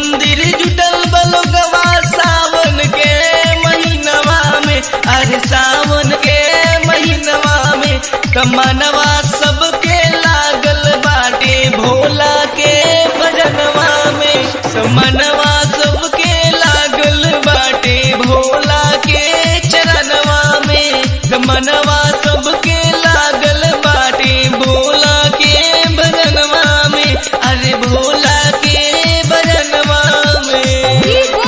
मंदिर जुटल बलोगवा सावन के महीनवा में अरे सावन के महीनवा में कमनवा सबके लागल बाटे भोला के भजनवा में कमनवा सबके लागल बाटे भोला के चरणवा में कमनवा सबके लागल बाटे भोला के भजनवा में अरे भोला के भजनवा में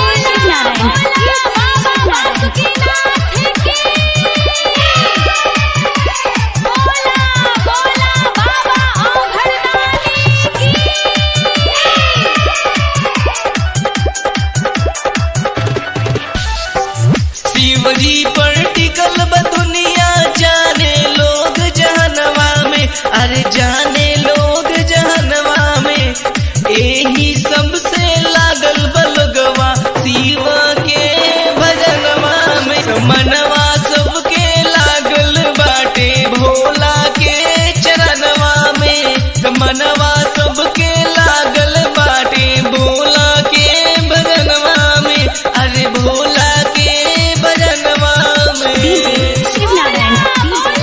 शिव जी पर टिकल बा दुनिया जाने लोग जहनवा में अरे जाने लोग जहनवा में यही सबसे लागल बलगवा शिव के भजनवा में मनवा सबके लागल बाटे भोला के चरणवा में मनवा सबके लागल बाटे भोला के भजनवा में अरे भोला के भजनवा में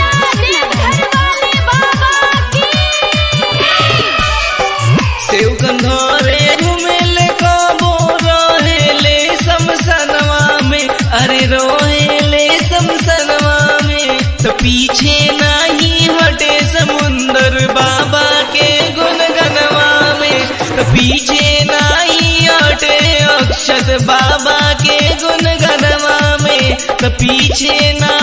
सेव कंधोरे घुमेले काबो रहेले समसनवा में अरे रोहेले समसनवा में तो पीछे नहीं हटे समुंदर बाबा के गुनगनवा में तो पीछे नहीं हटे अक्षत बाबा के गुनगनवा में तो पीछे ना